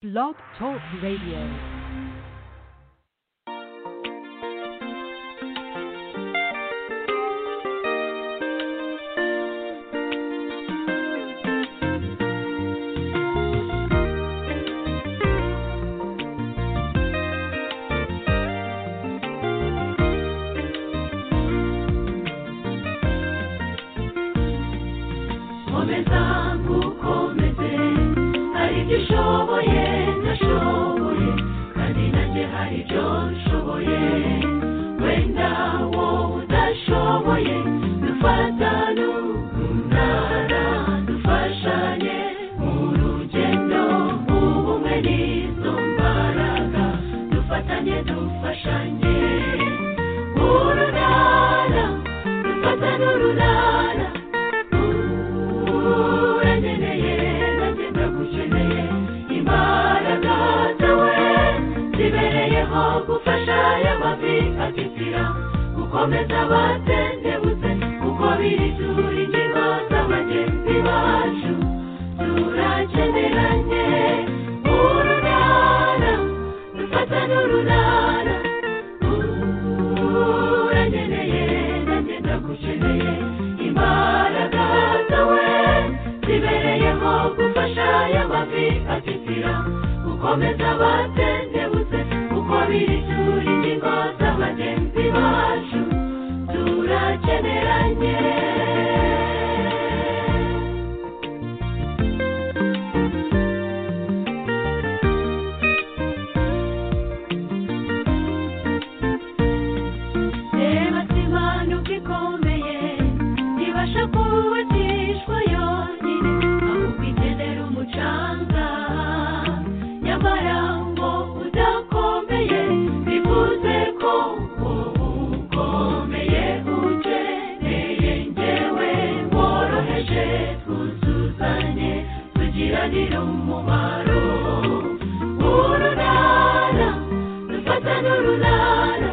Blog Talk Radio. Komeza nkukomeze hari ibyo ushoboye ndashoboye kandi nanjye hari ibyo nshoboye wenda wowe udashoboye dufatane urunana dufashanye mu rugendo ubumwe n'izo mbaraga dufatanye dufashanye urunana dufatane urunana uranyeneye nanjye ndagukeneye imbaraga zawe zibereyeho gufasha aya mavi atitira gukomeza abatendebutse kuko biri turi ingingo z'abagenzi bacu turakeneranye urunana dufatane urunana uranyeneye nanjye ndagukeneye imbaraga zawe zibereyeho gufasha aya mavi atitira gukomeza abatendebutse kuko biri turi ingingo z'abagenzi bacu turakeneranye reba simanuka ikomeye ibasha kubatishwa yonyine ahubwo ikenera umucanga nyamara ngo udakomeye bivuze ko ukomeye ukeneye ngewe woroheje twuzuzanye tugiranire umumaro urunana dufatane urunana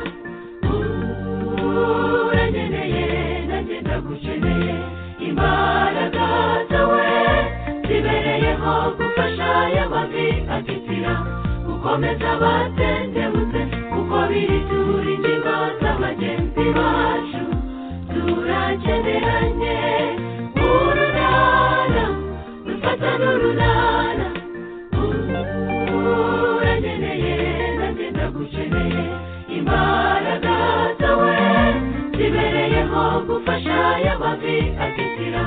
uranyeneye nanjye ndagukeneye imbaraga zawe zibereyeho gufasha aya mavi atitira gukomeza abatendebutse kuko biri turi ingingo z'abagenzi bacu turakeneranye urunana dufatane urunana uranyeneye nanjye ndagukeneye imbaraga zawe zibereyeho gufasha aya mavi atitira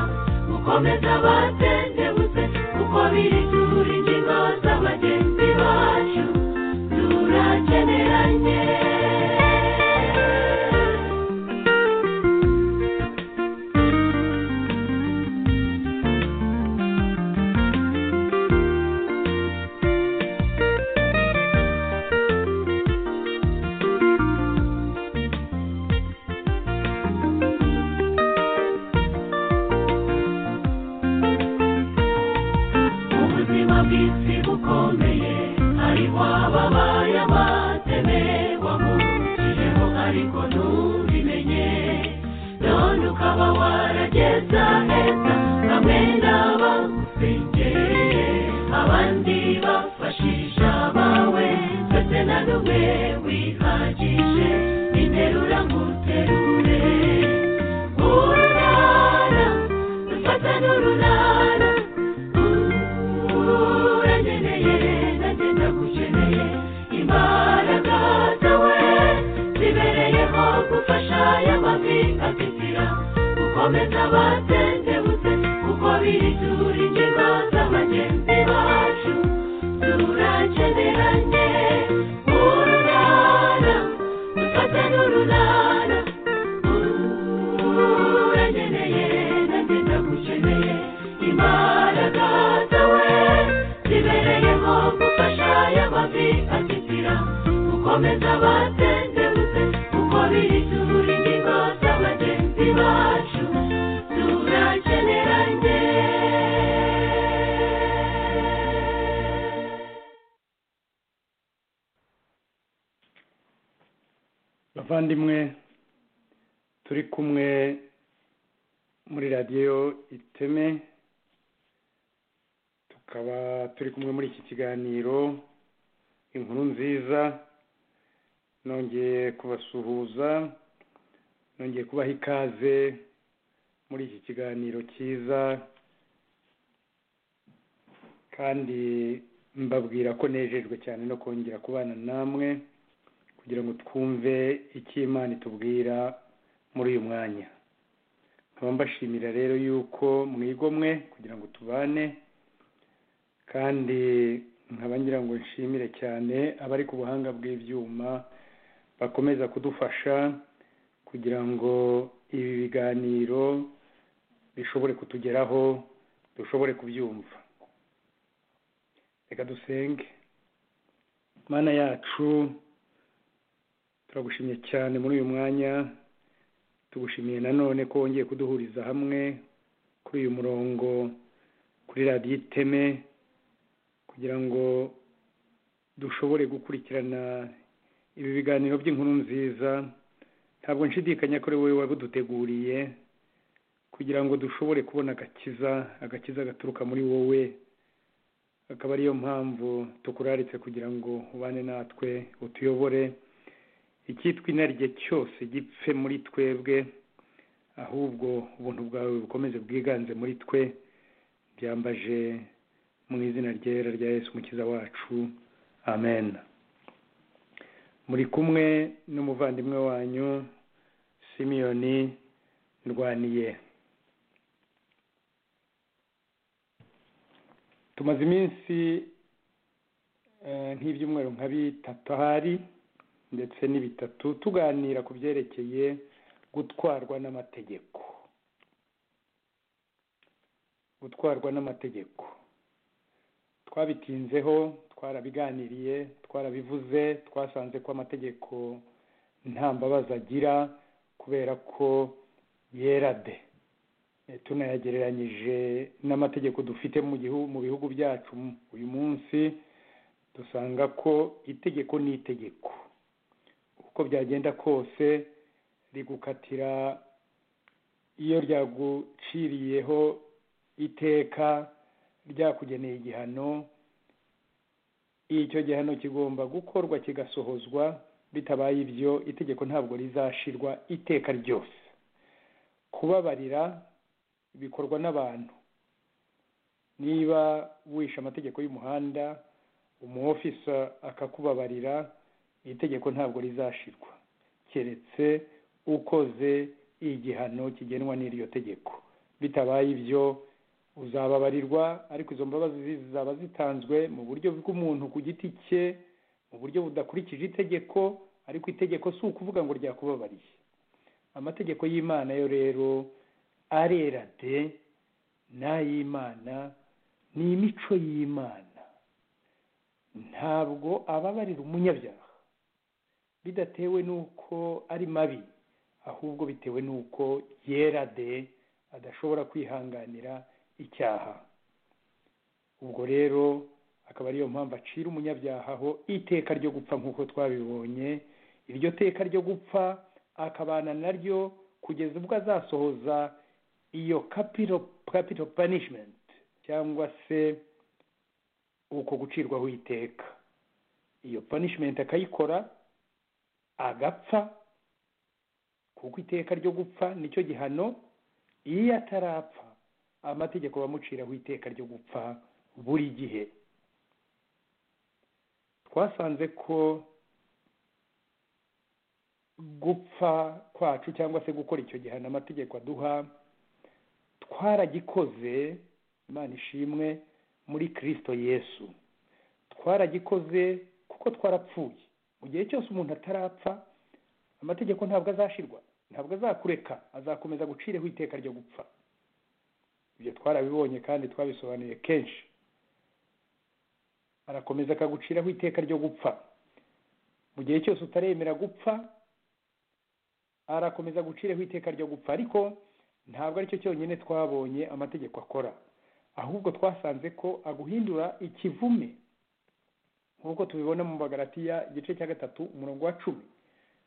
gukomeza abatendebutse kuko biri turi ingingo z'abagenzi bacu turakeneranye ubuzima bw'isi bukomeye hariho ababaye amateme wamuciyeho ariko ntubimenye none ukaba warageza heza bamwe n'abagusengereye abandi bafashisha abawe ndetse na n'umwe wihagije interura nguterure urunana dufatane urunana uranyeneye nanjye ndagukeneye imbaraga zawe zibereyeho gufasha aya mavi atitira gukomeza abatendebutse kuko biri turi ingingo z'abagenzi bacu turakeneranye urunana dufatane urunana uranyeneye nanjye ndagukeneye imbaraga zawe zibereyeho gufasha aya mavi atitira gukomeza abatendebutse kuko biri turi ingingo z'abagenzi bacu turakeneranye bavandimwe turi kumwe muri radiyo iteme tukaba turi kumwe muri iki kiganiro inkuru nziza nongeye kubasuhuza nongeye kubaha ikaze muri iki kiganiro cyiza kandi mbabwira ko nejejwe cyane no kongera kubana namwe kugira ngo twumve icyo imana itubwira muri uyu mwanya nkaba mbashimira rero yuko mwigomwe kugira ngo tubane kandi nkaba ngira ngo nshimire cyane abari ku buhanga bw'ibyuma bakomeza kudufasha kugira ngo ibi biganiro bishobore kutugeraho dushobore kubyumva reka dusenge mana yacu turagushimye cyane muri uyu mwanya tugushimiye nanone ko wongeye kuduhuriza hamwe kuri uyu murongo kuri radiyo iteme kugira ngo dushobore gukurikirana ibi biganiro by'inkuru nziza ntabwo nshidikanya ko ari wowe wabiduteguriye kugira ngo dushobore kubona agakiza agakiza gaturuka muri wowe akaba ariyo mpamvu tukuraritse kugira ngo ubane natwe utuyobore icyitwa inarijye cyose gipfe muri twebwe ahubwo ubuntu bwawe bukomeze bwiganze muri twe byambaje mu izina ryera rya Yesu umukiza wacu amen muri kumwe n'umuvandimwe wanyu simiyoni ndwaniye tumaze iminsi eh, nk'ibyumweru nka bitatu ahari ndetse n'ibitatu tuganira ku byerekeye gutwarwa n'amategeko gutwarwa n'amategeko twabitinzeho twarabiganiriye twarabivuze twasanze ko amategeko nta mbabazi agira kubera ko yera de Eh, tunayagereranyije n'amategeko dufite mu gihugu mu bihugu byacu uyu munsi dusanga ko itegeko ni itegeko uko byagenda kose rigukatira iyo ryaguciriyeho iteka ryakugeneye igihano icyo gihano kigomba gukorwa kigasohozwa bitabaye ibyo itegeko ntabwo rizashirwa iteka ryose kubabarira bikorwa n'abantu niba wishe amategeko y'umuhanda umwofisa akakubabarira itegeko ntabwo rizashirwa keretse ukoze igihano kigenwa n'iryo tegeko bitabaye ibyo uzababarirwa ariko izo mbabazi zizaba zitanzwe mu buryo bw'umuntu ku giti cye mu buryo budakurikije itegeko ariko itegeko si ukuvuga ngo ryakubabariye amategeko y'imana yo rero arera de n'ay'imana ni imico y'imana ntabwo ababarira umunyabyaha bidatewe n'uko ari mabi ahubwo bitewe n'uko yera de adashobora kwihanganira icyaha ubwo rero akaba ariyo mpamvu acira umunyabyaha aho iteka ryo gupfa nk'uko twabibonye iryo teka ryo gupfa akabana naryo kugeza ubwo azasohoza iyo capital capital punishment cyangwa se uko gucirwaho iteka iyo punishment akayikora agapfa kuko iteka ryo gupfa nicyo gihano iyo atarapfa amategeko bamuciraho iteka ryo gupfa buri gihe twasanze ko gupfa kwacu cyangwa se gukora icyo gihano amategeko aduha twaragikoze imana ishimwe muri kirisito yesu twaragikoze kuko twarapfuye mu gihe cyose umuntu atarapfa amategeko ntabwo azashirwa ntabwo azakureka azakomeza gucireho iteka ryo gupfa ibyo twarabibonye kandi twabisobanuye kenshi arakomeza akaguciraho iteka ryo gupfa mu gihe cyose utaremera gupfa arakomeza guciraho iteka ryo gupfa ariko ntabwo aricyo cyonyine twabonye amategeko akora ahubwo twasanze ko aguhindura ikivume nk'uko tubibona mu bagaratiya igice cya gatatu umurongo wa cumi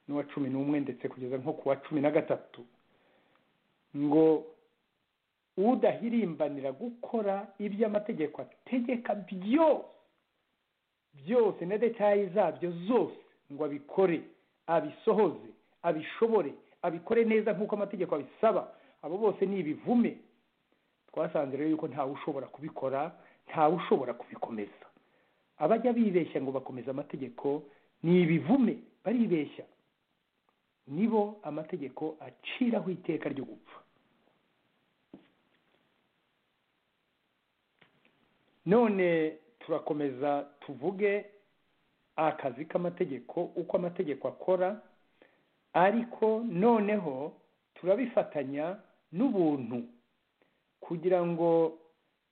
n'uwa cumi n'umwe ndetse kugeza nko ku wa cumi na gatatu ngo udahirimbanira gukora ibyo amategeko ategeka byose byose na detaye zabyo zose ngo abikore abisohoze abishobore abikore neza nk'uko amategeko abisaba abo bose ni ibivume twasanze rero yuko ntawe ushobora kubikora ntawe ushobora kubikomeza abajya bibeshya ngo bakomeze amategeko ni ibivume baribeshya nibo amategeko aciraho iteka ryo gupfa none turakomeza tuvuge akazi k'amategeko uko amategeko akora ariko noneho turabifatanya n'ubuntu kugira ngo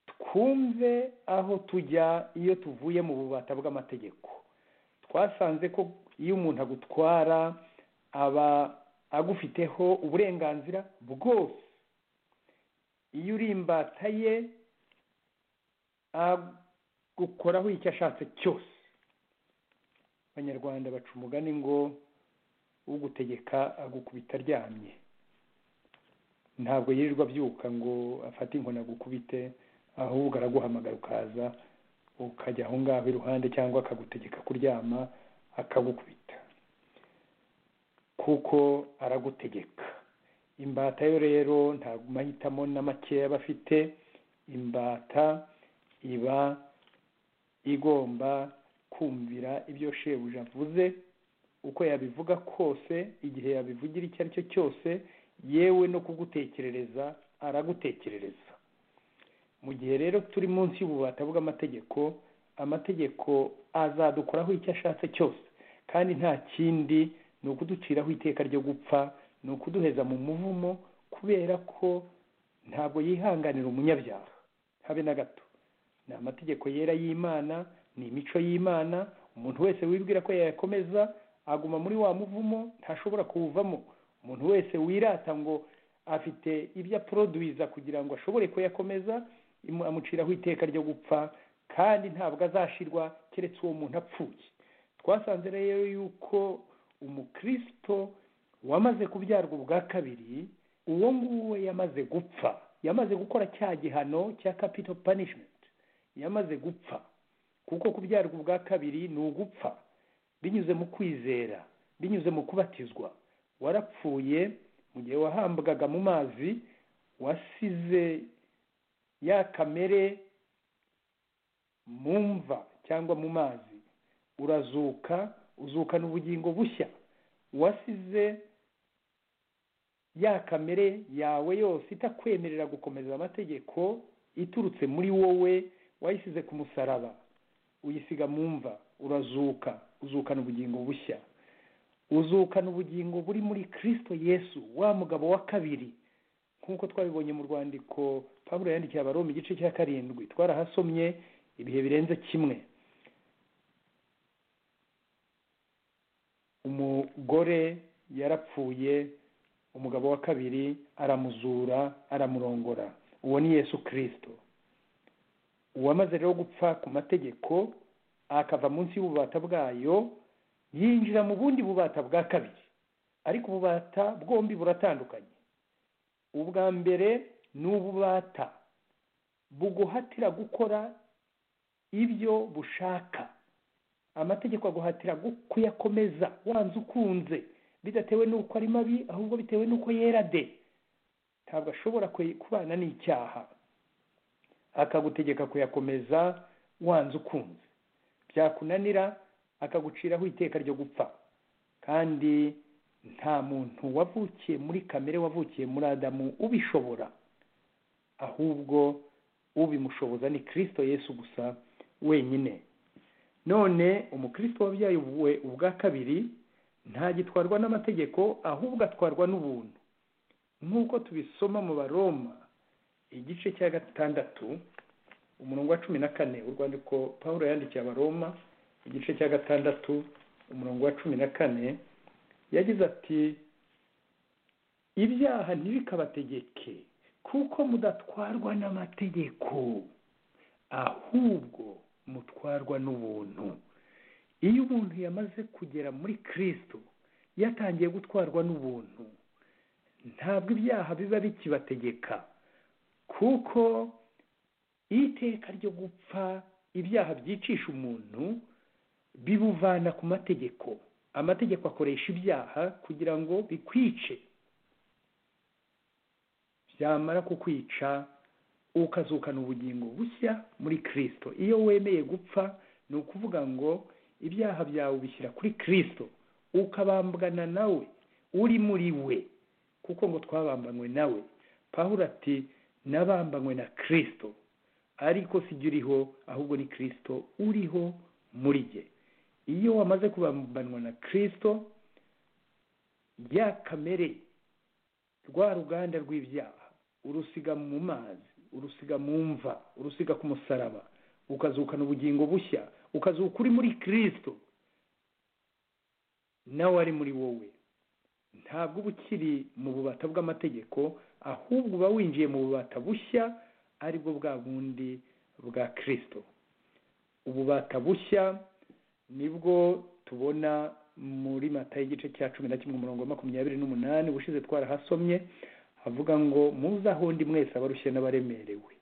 twumve aho tujya iyo tuvuye mu bubata bw'amategeko twasanze ko iyo umuntu agutwara aba agufiteho uburenganzira bwose iyo uri imbata ye gukoraho icyo ashatse cyose abanyarwanda baca umugani ngo ugutegeka agukubita aryamye ntabwo yirirwa abyuka ngo afate inkoni agukubite ahubwo araguhamagara ukaza ukajya aho ngaho iruhande cyangwa akagutegeka kuryama akagukubita kuko aragutegeka imbata yo rero nta mahitamo na makeya aba afite imbata iba igomba kumvira ibyo shebuja avuze uko yabivuga kose igihe yabivugira icyo ari cyo cyose yewe no kugutekerereza aragutekerereza mu gihe rero turi munsi y'ububata bw'amategeko amategeko azadukoraho icyo ashatse cyose kandi nta kindi ni ukuduciraho iteka ryo gupfa ni ukuduheza mu muvumo kubera ko ntabwo yihanganira umunyabyaha habe na gato ni amategeko yera y'imana ni imico y'imana umuntu wese wibwira ko yayakomeza aguma muri wa muvumo ntashobora kuwuvamo umuntu wese wirata ngo afite ibyo aporoduwiza kugira ngo ashobore kuyakomeza amuciraho iteka ryo gupfa kandi ntabwo azashirwa keretse uwo muntu apfuye twasanze rero yuko umukirisito wamaze kubyarwa ubwa kabiri uwo nguwo yamaze gupfa yamaze gukora cya gihano cya kapito panishimenti yamaze gupfa kuko kubyarwa ubwa kabiri ni ugupfa binyuze mu kwizera binyuze mu kubatizwa warapfuye mu gihe wahambwaga mu mazi wasize ya kamere mu mva cyangwa mu mazi urazuka uzukana ubugingo bushya wasize ya kamere yawe yose itakwemerera gukomeza amategeko iturutse muri wowe wayisize ku musaraba uyisiga mu mva urazuka uzukana ubugingo bushya uzukana ubugingo buri muri kirisito yesu wa mugabo wa kabiri nk'uko twabibonye mu rwandiko pablo yandikiye abaroma igice cya karindwi twarahasomye ibihe birenze kimwe umugore yarapfuye umugabo wa kabiri aramuzura aramurongora uwo ni yesu kirisito uwamaze rero gupfa ku mategeko akava munsi y'ububata bwayo yinjira mu bundi bubata bwa kabiri ariko ububata bwombi buratandukanye ubwa mbere ni ububata buguhatira gukora ibyo bushaka amategeko aguhatira kuyakomeza wanze ukunze bidatewe n'uko ari mabi ahubwo bitewe n'uko yera de ntabwo ashobora kubana n'icyaha akagutegeka kuyakomeza wanze ukunze byakunanira akaguciraho iteka ryo gupfa kandi nta muntu wavukiye muri kamere wavukiye muri adamu ubishobora ahubwo ubimushoboza ni kirisito yesu gusa wenyine none umukirisito wabyaye ubwa kabiri ntagitwarwa n'amategeko ahubwo atwarwa n'ubuntu nk'uko tubisoma mu baroma igice cya gatandatu umurongo wa cumi na kane urwandiko paul yandikiye abaroma igice cya gatandatu umurongo wa cumi na kane yagize ati ibyaha ntibikabategeke kuko mudatwarwa n'amategeko ahubwo mutwarwa n'ubuntu iyo umuntu yamaze kugera muri kirisito yatangiye gutwarwa n'ubuntu ntabwo ibyaha biba bikibategeka kuko iteka ryo gupfa ibyaha byicisha umuntu bibuvana ku mategeko amategeko akoresha ibyaha kugira ngo bikwice byamara kukwica ukazukana ubugingo bushya muri kirisito iyo wemeye gupfa ni ukuvuga ngo ibyaha byawe ubishyira kuri kirisito ukabambwana nawe uri muri we kuko ngo twabambanywe nawe pahura ati nabambanywe na kirisito ariko sijya uriho ahubwo ni kirisito uriho muri jye iyo wamaze kubambanwa na kirisito ya kamere rwa ruganda rw'ibyaha urusiga mu mazi urusiga mu mva urusiga ku musaraba ukazukana ubugingo bushya ukazuka uri muri kirisito nawe ari muri wowe ntabwo uba ukiri mu bubata bw'amategeko ahubwo uba winjiye mu bubata bushya aribwo bwa bundi bwa kirisito ububata bushya nibwo tubona muri mata y'igice cya cumi na kimwe umurongo wa makumyabiri n'umunani ubushize twarahasomye havuga ngo muze ahondi mwese abarushye n'abaremerewe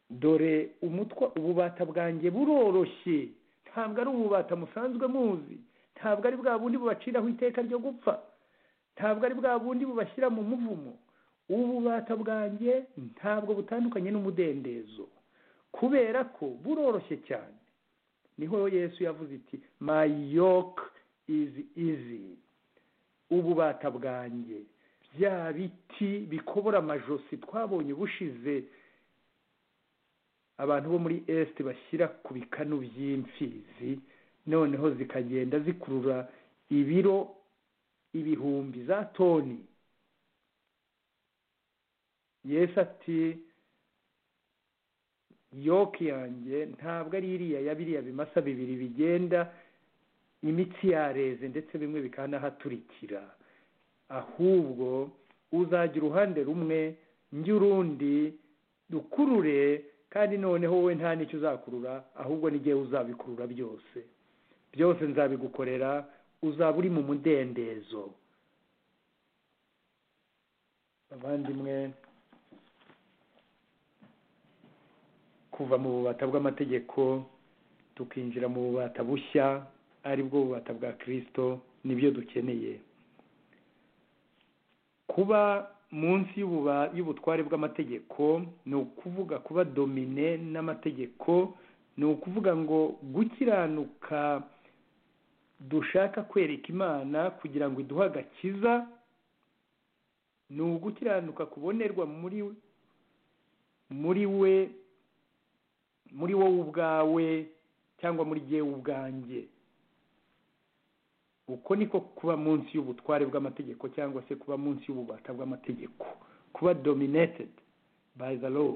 dore umutwa ububata bwanjye buroroshye ntabwo ari ububata musanzwe muzi ntabwo ari bwa bundi bubaciraho iteka ryo gupfa ntabwo ari bwa bundi bubashyira mu muvumo ububata bwanjye ntabwo butandukanye n'umudendezo kubera ko buroroshye cyane niho yesu yavuze iti mayoke izi izi ububata bwanjye bya biti bikobora amajosi twabonye bushize abantu bo muri esite bashyira ku bikanu by'imfizi noneho zikagenda zikurura ibiro ibihumbi za toni yesu ati yoke yanjye ntabwo ari iriya ya biriya bimasa bibiri bigenda imitsi yareze ndetse bimwe bikanahaturikira ahubwo uzajya uruhande rumwe njye urundi dukurure kandi noneho wowe nta n'icyo uzakurura ahubwo n'igihe uzabikurura byose byose nzabigukorera uzaba uri mu mudendezo abandimwe kuva mu bubata bw'amategeko tukinjira mu bubata bushya aribwo bubata bwa kirisito nibyo dukeneye kuba munsi y'ubutware bw'amategeko ni ukuvuga kuba domine n'amategeko ni ukuvuga ngo gukiranuka dushaka kwereka imana kugira ngo iduhe agakiza ni ugukiranuka kubonerwa muri muri we muri wowe ubwawe cyangwa muri gihe ubwanjye uko niko kuba munsi y'ubutware bw'amategeko cyangwa se kuba munsi y'ububata bw'amategeko kuba dominated by the law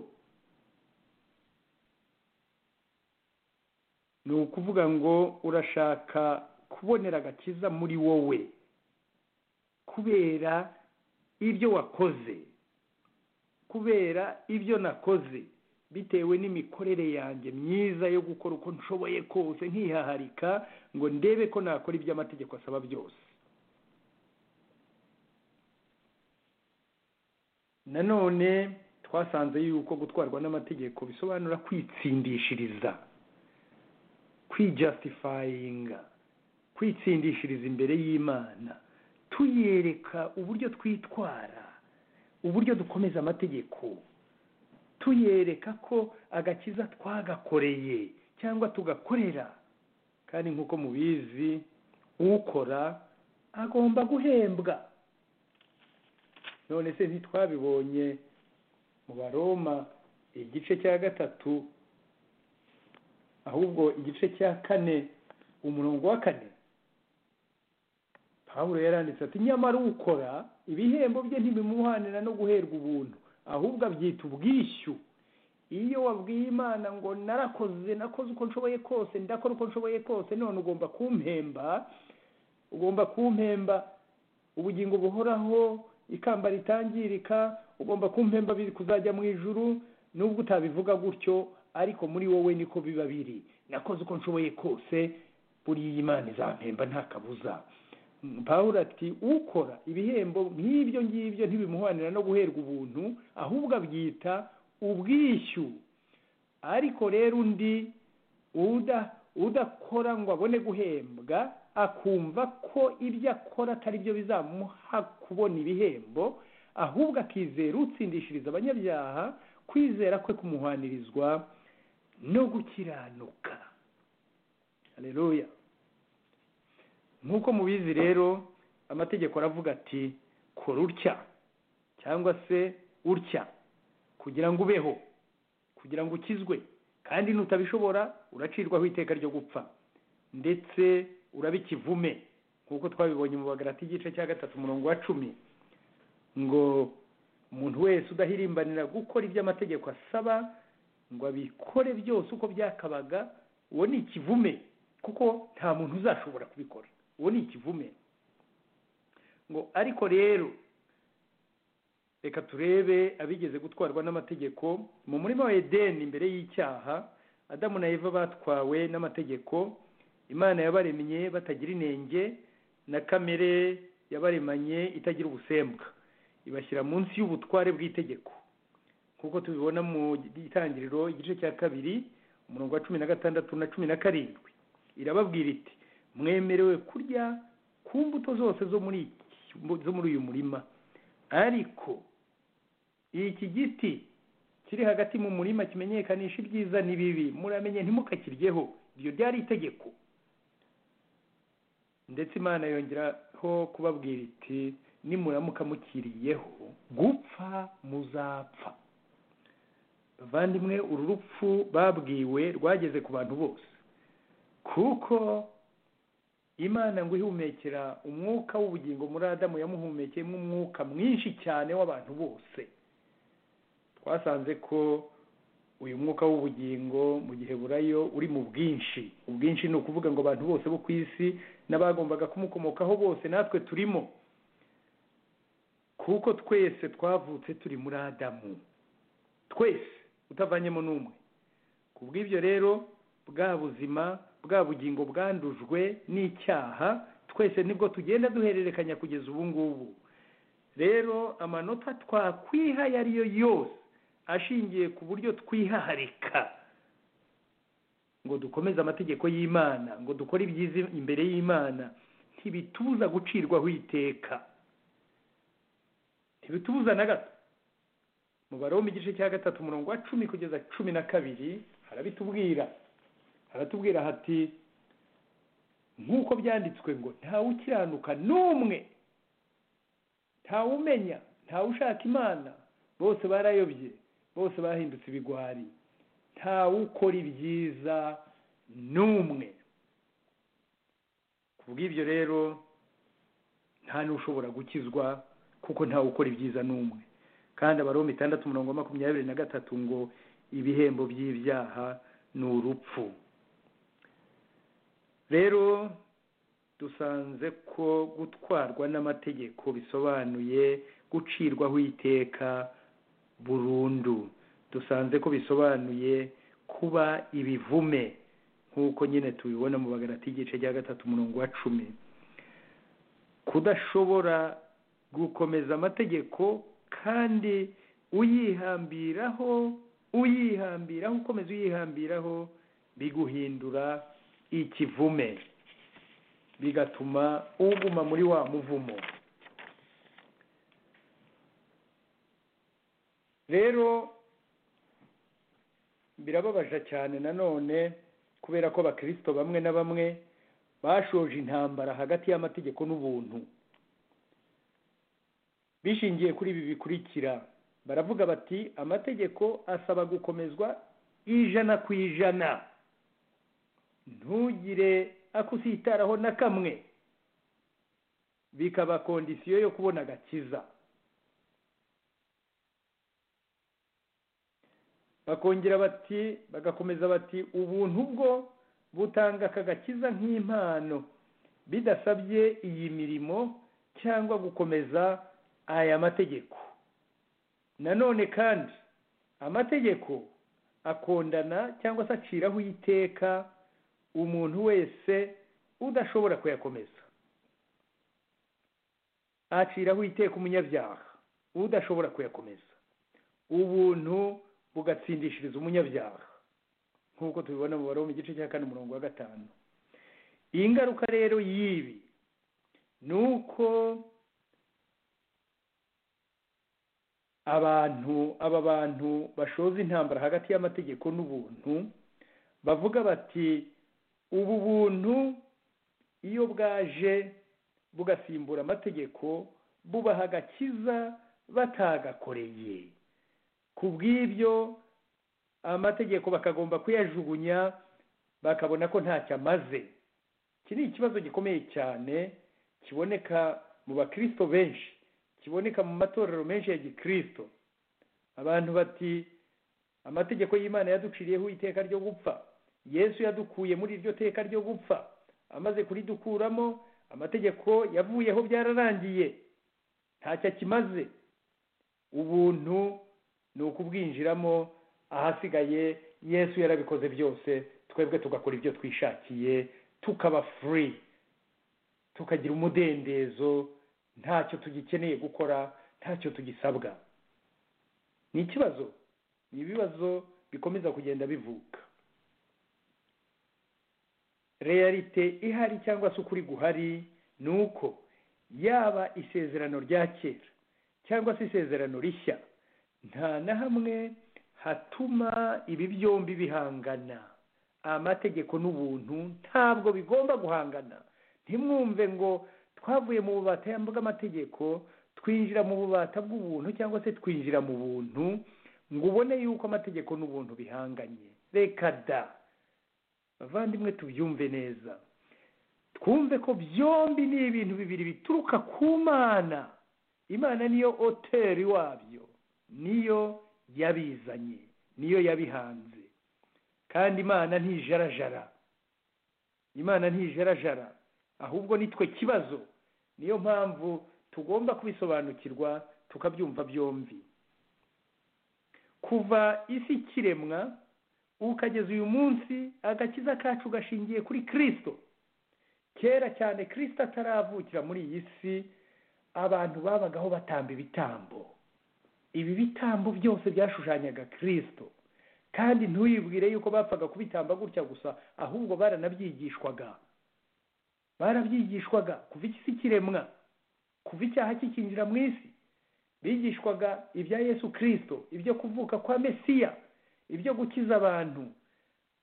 ni ukuvuga ngo urashaka kubonera agakiza muri wowe kubera ibyo wakoze kubera ibyo nakoze bitewe n'imikorere yanjye myiza yo gukora uko nshoboye kose nkihaharika ngo ndebe ko nakora ibyo amategeko asaba byose nanone twasanze yuko gutwarwa n'amategeko bisobanura kwitsindishiriza kwijasitifayinga kwitsindishiriza imbere y'imana tuyereka uburyo twitwara uburyo dukomeza amategeko tuyereka ko agakiza twagakoreye cyangwa tugakorera kandi nk'uko mubizi ukora agomba guhembwa none se ntitwabibonye mu baroma igice cya gatatu ahubwo igice cya kane umurongo wa kane paburo yaranditse ati nyamara ukora ibihembo bye ntibimuhanira no guherwa ubuntu ahubwo abyita ubwishyu iyo wabwiye imana ngo narakoze nakoze uko nshoboye kose ndakora uko nshoboye kose none ugomba kumpemba ugomba kumpemba ubugingo buhoraho ikamba ritangirika ugomba kumpemba biri kuzajya mu ijuru nubwo utabivuga gutyo ariko muri wowe niko biba biri nakoze uko nshoboye kose buriya imana izampemba nta kabuza paul ati ukora ibihembo nk'ibyo ngibyo ntibimuhanira no guherwa ubuntu ahubwo abyita ubwishyu ariko rero undi udakora ngo abone guhembwa akumva ko ibyo akora atari byo bizamuha kubona ibihembo ahubwo akizera utsindishiriza abanyabyaha kwizera kwe kumuhanirizwa no gukiranuka hareruya nk'uko mubizi rero amategeko aravuga ati kora utya cyangwa se utya kugira ngo ubeho kugira ngo ukizwe kandi nutabishobora uracirwaho iteka ryo gupfa ndetse uraba ikivume nk'uko twabibonye mu bagarati igice cya gatatu umurongo wa cumi ngo umuntu wese udahirimbanira gukora ibyo amategeko asaba ngo abikore byose uko byakabaga uwo ni ikivume kuko nta muntu uzashobora kubikora uwo ni ikivume ngo ariko rero reka turebe abigeze gutwarwa n'amategeko mu murima wa edeni imbere y'icyaha adamu na eva batwawe n'amategeko imana yabaremye batagira inenge na kamere yabaremanye itagira ubusembwa ibashyira munsi y'ubutware bw'itegeko nk'uko tubibona mu itangiriro igice cya kabiri umurongo wa cumi na gatandatu na cumi na karindwi irababwira iti mwemerewe kurya ku mbuto zose zo muri uyu murima ariko iki giti kiri hagati mu murima kimenyekanisha ibyiza n'ibibi muramenye ntimukakiryeho iryo ryari itegeko ndetse imana yongeraho kubabwira iti nimuramuka mukiriyeho gupfa muzapfa bavandimwe uru rupfu babwiwe rwageze ku bantu bose kuko imana ngo ihumekera umwuka w'ubugingo muri adamu yamuhumekeyemo umwuka mwinshi cyane w'abantu bose twasanze ko uyu mwuka w'ubugingo mu gihe burayo uri mu bwinshi ubwinshi ni ukuvuga ngo abantu bose bo ku isi n'abagombaga kumukomokaho bose natwe turimo kuko twese twavutse turi muri adamu twese utavanyemo n'umwe ku bw'ibyo rero bwa buzima bwa bugingo bwandujwe n'icyaha twese nibwo tugenda duhererekanya kugeza ubu ngubu rero amanota twakwiha ayo ari yo yose ashingiye ku buryo twihaharika ngo dukomeze amategeko y'imana ngo dukore ibyiza imbere y'imana ntibitubuza gucirwaho iteka ntibitubuza na gato mu baroma igice cya gatatu umurongo wa cumi kugeza cumi na kabiri harabitubwira aratubwira hati nk'uko byanditswe ngo ntawukiranuka n'umwe ntawumenya ntawushaka imana bose barayobye bose bahindutse ibigwari ntawukora ibyiza n'umwe ku bw'ibyo rero nta n'ushobora gukizwa kuko ntawukora ibyiza n'umwe kandi abaromo itandatu umurongo wa makumyabiri na gatatu ngo ibihembo by'ibyaha ni urupfu rero dusanze ko gutwarwa n'amategeko bisobanuye gucirwaho iteka burundu dusanze ko bisobanuye kuba ibivume nk'uko nyine tubibona mu bagarati igice cya gatatu umurongo wa cumi kudashobora gukomeza amategeko kandi uyihambiraho uyihambiraho ukomeza uyihambiraho biguhindura ikivume bigatuma uguma muri wa muvumo rero birababaje cyane nanone kubera ko abakirisito bamwe na bamwe bashoje intambara hagati y'amategeko n'ubuntu bishingiye kuri ibi bikurikira baravuga bati amategeko asaba gukomezwa ijana ku ijana ntugire akusitaraho na kamwe bikaba kondisiyo yo kubona agakiza bakongera bati bagakomeza bati ubuntu bwo butanga aka gakiza nk'impano bidasabye iyi mirimo cyangwa gukomeza aya mategeko nanone kandi amategeko akondana cyangwa se aciraho iteka umuntu wese udashobora kuyakomeza aciraho iteka umunyabyaha udashobora kuyakomeza ubuntu bugatsindishiriza umunyabyaha nk'uko tubibona mu baromu igice cya kane umurongo wa gatanu iyi ngaruka rero y'ibi ni uko abantu aba bantu bashoza intambara hagati y'amategeko n'ubuntu bavuga bati ubu buntu iyo bwaje bugasimbura amategeko bubaha agakiza batagakoreye ku bw'ibyo amategeko bakagomba kuyajugunya bakabona ko ntacyo amaze iki ni ikibazo gikomeye cyane kiboneka mu bakirisito benshi kiboneka mu matorero menshi ya gikirisito abantu bati amategeko y'imana yaduciriyeho iteka ryo gupfa yesu yadukuye muri iryo teka ryo gupfa amaze kuridukuramo amategeko yavuyeho byararangiye ntacyo akimaze ubuntu ni ukubwinjiramo ahasigaye yesu yarabikoze byose twebwe tugakora ibyo twishakiye tukaba furi tukagira umudendezo ntacyo tugikeneye gukora ntacyo tugisabwa ni ikibazo ni ibibazo bikomeza kugenda bivuka reyarite ihari cyangwa se ukuri guhari ni uko yaba isezerano rya kera cyangwa se isezerano rishya nta na hamwe hatuma ibi byombi bihangana amategeko n'ubuntu ntabwo bigomba guhangana ntimwumve ngo twavuye mu bubata bw'amategeko twinjira mu bubata bw'ubuntu cyangwa se twinjira mu buntu ngo ubone yuko amategeko n'ubuntu bihanganye reka da bavandimwe tubyumve neza twumve ko byombi ni ibintu bibiri bituruka ku mana imana niyo hoteli wabyo niyo yabizanye niyo yabihanze kandi imana ntijarajara imana ntijarajara ahubwo nitwe kibazo niyo mpamvu tugomba kubisobanukirwa tukabyumva byombi kuva isi ikiremwa ukageza uyu munsi agakiza kacu gashingiye kuri kirisito kera cyane kirisito ataravukira muri iyi si abantu babagaho batamba ibitambo ibi bitambo byose byashushanyaga kirisito kandi ntuyibwire yuko bapfaga kubitamba gutya gusa ahubwo baranabyigishwaga barabyigishwaga kuva ikisi kiremwa kuva icyaha kikinjira mu isi bigishwaga ibya yesu kirisito ibyo kuvuka kwa mesiya ibyo gukiza abantu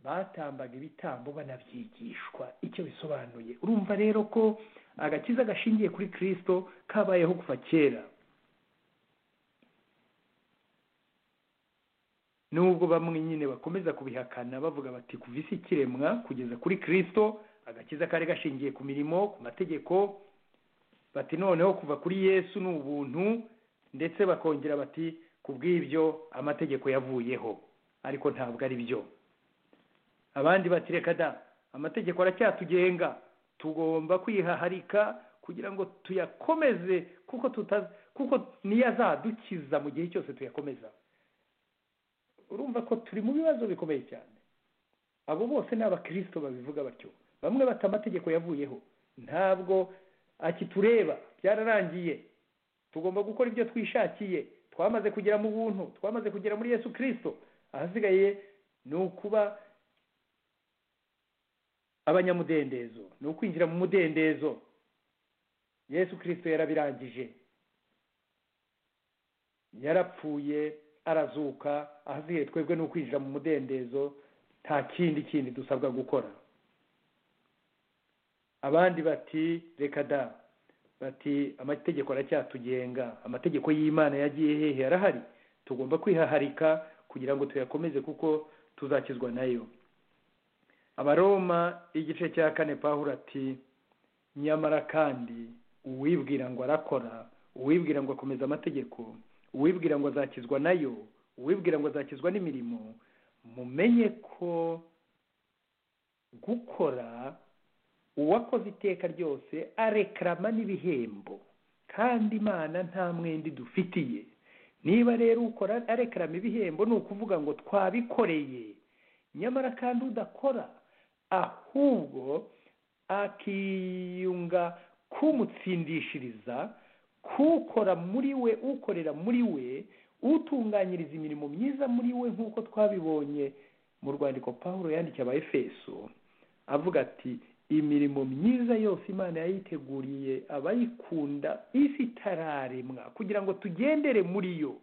batambaga ibitambo banabyigishwa icyo bisobanuye urumva rero ko agakiza gashingiye kuri kirisito kabayeho kuva kera nubwo bamwe nyine bakomeza kubihakana bavuga bati kuva isi ikiremwa kugeza kuri kirisito agakiza kari gashingiye ku mirimo ku mategeko bati noneho kuva kuri yesu ni ubuntu ndetse bakongera bati ku bw'ibyo amategeko yavuyeho ariko ntabwo ari byo abandi bati reka da amategeko aracyatugenga tugomba kwihaharika kugira ngo tuyakomeze kuko tutazi kuko niyo azadukiza mu gihe cyose tuyakomeza urumva ko turi mu bibazo bikomeye cyane abo bose ni abakirisito babivuga batyo bamwe bata amategeko yavuyeho ntabwo akitureba byararangiye tugomba gukora ibyo twishakiye twamaze kugera mu buntu twamaze kugera muri yesu kirisito ahasigaye ni ukuba abanyamudendezo ni ukwinjira mu mudendezo yesu kirisito yarabirangije yarapfuye arazuka ahasigaye twebwe ni ukwinjira mu mudendezo nta kindi kindi dusabwa gukora abandi bati reka da bati amategeko aracyatugenga amategeko y'imana yagiye hehe arahari tugomba kwihaharika kugira ngo tuyakomeze kuko tuzakizwa nayo abaroma igice cya kane pahuro ati nyamara kandi uwibwira ngo arakora uwibwira ngo akomeza amategeko uwibwira ngo azakizwa nayo uwibwira ngo azakizwa n'imirimo mumenye ko gukora uwakoze iteka ryose arekarama n'ibihembo kandi imana nta mwenda idufitiye niba rero ukora arekarama ibihembo ni ukuvuga ngo twabikoreye nyamara kandi udakora ahubwo akiyunga kumutsindishiriza kukora muri we ukorera muri we utunganyiriza imirimo myiza muri we nk'uko twabibonye mu rwandiko paul yandikiye abayefeso avuga ati imirimo myiza yose imana yayiteguriye abayikunda isi itararemwa kugira ngo tugendere muri yo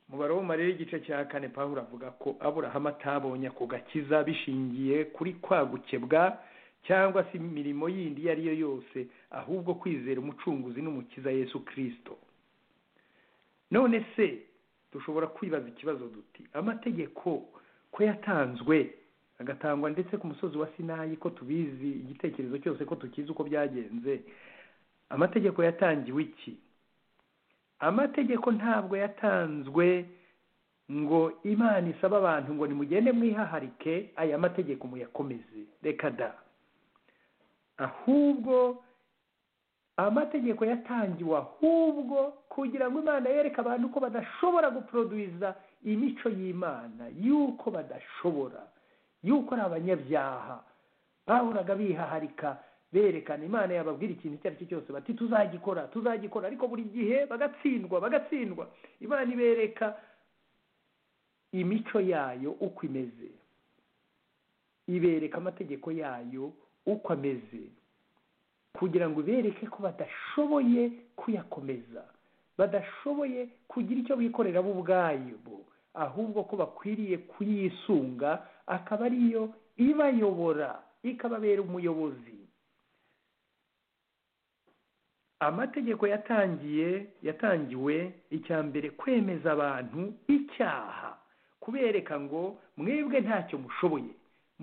mu baroma rero igice cya kane paul avuga ko aburahamu atabonye ako gakiza bishingiye kuri kwagukebwa cyangwa se imirimo yindi iyo ari yo yose ahubwo kwizera umucunguzi n'umukiza yesu kirisito none se dushobora kwibaza ikibazo duti amategeko ko yatanzwe agatangwa ndetse ku musozi wa sinayi ko tubizi igitekerezo cyose ko tukizi uko byagenze amategeko yatangiwe iki amategeko ntabwo yatanzwe ngo imana isaba abantu ngo nimugende mwihaharike aya mategeko muyakomeze reka da ahubwo amategeko yatangiwe ahubwo kugira ngo imana yereke abantu ko badashobora guproduwiza imico y'imana y'uko badashobora y'uko ari abanyabyaha bahuraga bihaharika berekana imana yababwira ikintu icyo ari cyo cyose bati tuzagikora tuzagikora ariko buri gihe bagatsindwa bagatsindwa imana ibereka imico yayo uko imeze ibereka amategeko yayo uko ameze kugira ngo bereke ko badashoboye kuyakomeza badashoboye kugira icyo bikorera bo ubwabo ahubwo ko bakwiriye kuyisunga akaba ariyo ibayobora ikababera umuyobozi amategeko yatangiye yatangiwe icya mbere kwemeza abantu icyaha kubereka ngo mwebwe ntacyo mushoboye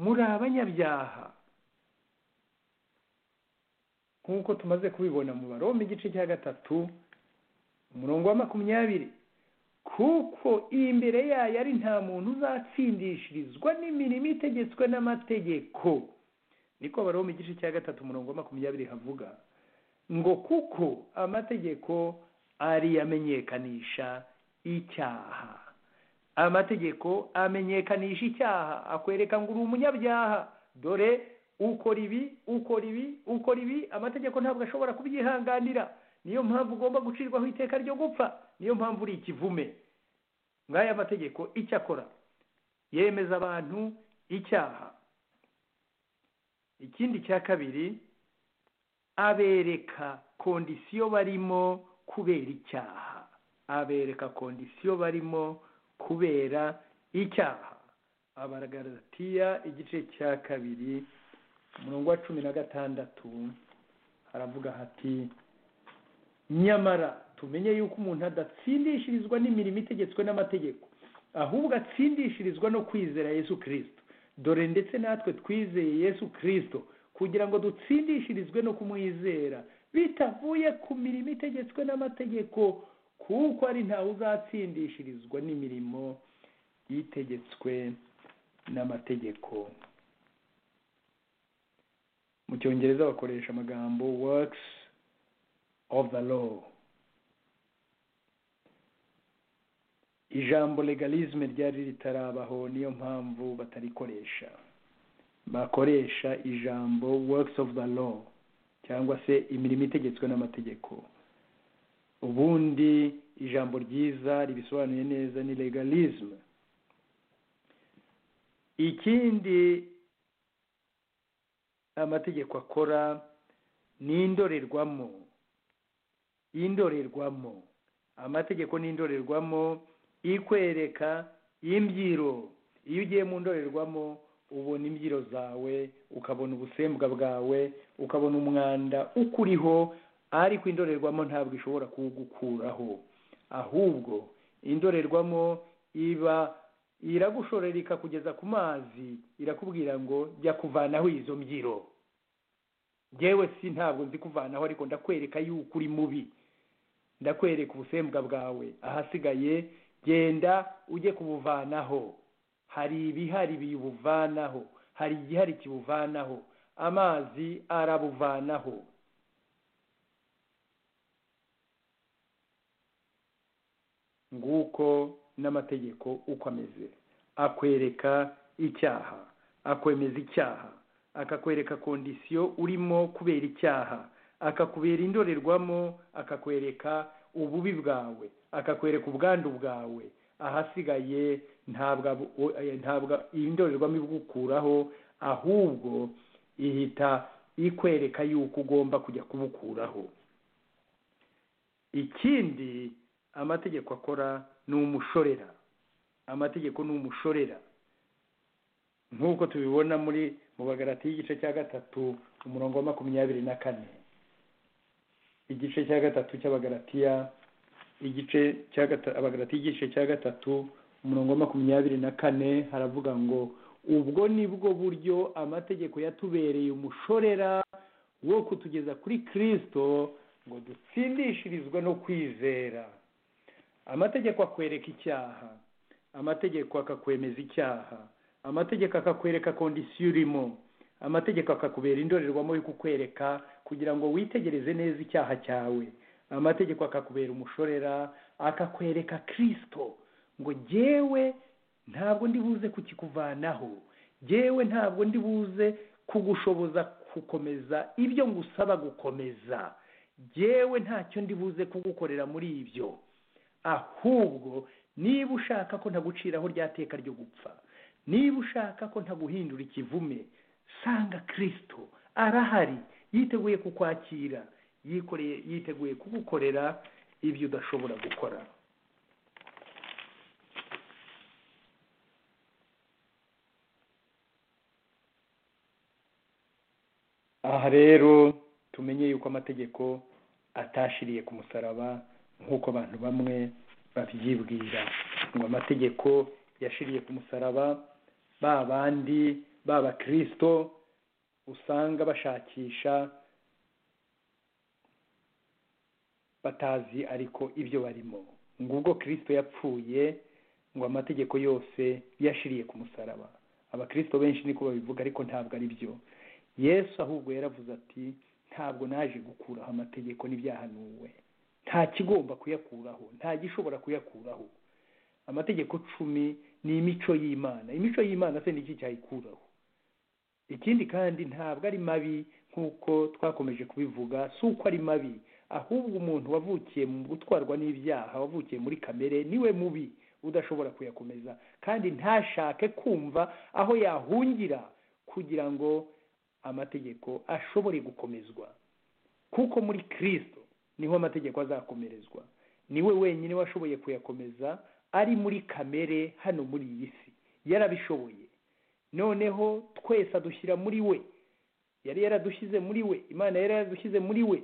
muri abanyabyaha nk'uko tumaze kubibona mu baroma igice cya gatatu umurongo wa makumyabiri kuko imbere yayo ari nta muntu uzatsindishirizwa n'imirimo itegetswe n'amategeko niko baroma igice cya gatatu umurongo wa makumyabiri havuga ngo kuko amategeko ari amenyekanisha icyaha amategeko amenyekanisha icyaha akwereka ngo uri umunyabyaha dore ukora ibi ukora ibi ukora ibi amategeko ntabwo ashobora kubyihanganira niyo mpamvu ugomba gucirwaho iteka ryo gupfa niyo mpamvu uri ikivume nk'aya mategeko icyo akora yemeza abantu icyaha ikindi cya kabiri abereka kondisiyo barimo kubera icyaha abereka kondisiyo barimo kubera icyaha abaragaratiya igice cya kabiri umurongo wa cumi na gatandatu haravuga hati nyamara tumenye yuko umuntu adatsindishirizwa n'imirimo itegetswe n'amategeko ahubwo atsindishirizwa no kwizera yesu kirisito dore ndetse natwe twizeye yesu kirisito kugira ngo dutsindishirizwe no kumwizera bitavuye ku mirimo itegetswe n'amategeko kuko ari ntawe uzatsindishirizwa n'imirimo itegetswe n'amategeko mu cyongereza bakoresha amagambo works of the law ijambo legalisme ryari ritarabaho niyo mpamvu batarikoresha bakoresha ijambo works of the law cyangwa se imirimo itegetswe n'amategeko ubundi ijambo ryiza ribisobanuye neza ni legalisme ikindi amategeko akora ni indorerwamo indorerwamo amategeko ni indorerwamo ikwereka imbyiro iyo ugiye mu ndorerwamo ubona imbyiro zawe ukabona ubusembwa bwawe ukabona umwanda ukuriho ariko indorerwamo ntabwo ishobora kuwugukuraho ahubwo indorerwamo iba iragushorera ikakugeza ku mazi irakubwira ngo jya kuvanaho izo mbyiro ngewe si ntabwo nzi kuvanaho ariko ndakwereka yuko uri mubi ndakwereka ubusembwa bwawe ahasigaye genda ujye kubuvanaho hari ibihari biyubuvanaho hari igihari kibuvanaho amazi arabuvanaho nguko n'amategeko uko ameze akwereka icyaha akwemeza icyaha akakwereka kondisiyo urimo kubera icyaha akakubera indorerwamo akakwereka ububi bwawe akakwereka ubwandu bwawe ahasigaye ntabwo ntabwo iyi ndorerwamo ibukuraho ahubwo ihita ikwereka yuko ugomba kujya kubukuraho ikindi amategeko akora ni umushorera amategeko ni umushorera nk'uko tubibona muri mu bagarati y'igice cya gatatu umurongo wa makumyabiri na kane igice cya gatatu cy'abagaratiya igice cya gatatu abagaratiya igice cya gatatu umurongo wa makumyabiri na kane haravuga ngo ubwo ni bwo buryo amategeko yatubereye umushorera wo kutugeza kuri kirisito ngo dutsindishirizwe no kwizera amategeko akwereka icyaha amategeko akakwemeza icyaha amategeko akakwereka kondisiyo urimo amategeko akakubera indorerwamo yo kukwereka kugira ngo witegereze neza icyaha cyawe amategeko akakubera umushorera akakwereka kirisito ngo jyewe ntabwo ndi buze kukikuvanaho jyewe ntabwo ndi buze kugushoboza gukomeza ibyo ngusaba gukomeza jyewe ntacyo ndi buze kugukorera muri ibyo ahubwo niba ushaka ko ntaguciraho rya teka ryo gupfa niba ushaka ko ntaguhindura ikivume sanga kirisito arahari yiteguye kukwakira yikoreye yiteguye kugukorera ibyo udashobora gukora aha rero tumenye yuko amategeko atashiriye ku musaraba nk'uko abantu bamwe babyibwira ngo amategeko yashiriye ku musaraba ba bandi baba kirisito usanga bashakisha batazi ariko ibyo barimo ngo ubwo kirisito yapfuye ngo amategeko yose yashiriye ku musaraba abakirisito benshi niko babivuga ariko ntabwo ari byo yesu ahubwo yaravuze ati ntabwo naje gukuraho amategeko n'ibyahanuwe nta kigomba kuyakuraho nta gishobora kuyakuraho amategeko cumi ni imico y'imana imico y'imana se ni iki cyayikuraho ikindi kandi ntabwo ari mabi nk'uko twakomeje kubivuga si uko ari mabi ahubwo umuntu wavukiye mu gutwarwa n'ibyaha wavukiye muri kamere niwe mubi udashobora kuyakomeza kandi ntashake kumva aho yahungira kugira ngo amategeko ashobore gukomezwa kuko muri kirisito niho amategeko azakomerezwa niwe wenyine washoboye kuyakomeza ari muri kamere hano muri iyi si yarabishoboye noneho twese adushyira muri we yari yaradushyize muri we imana yari yaradushyize muri we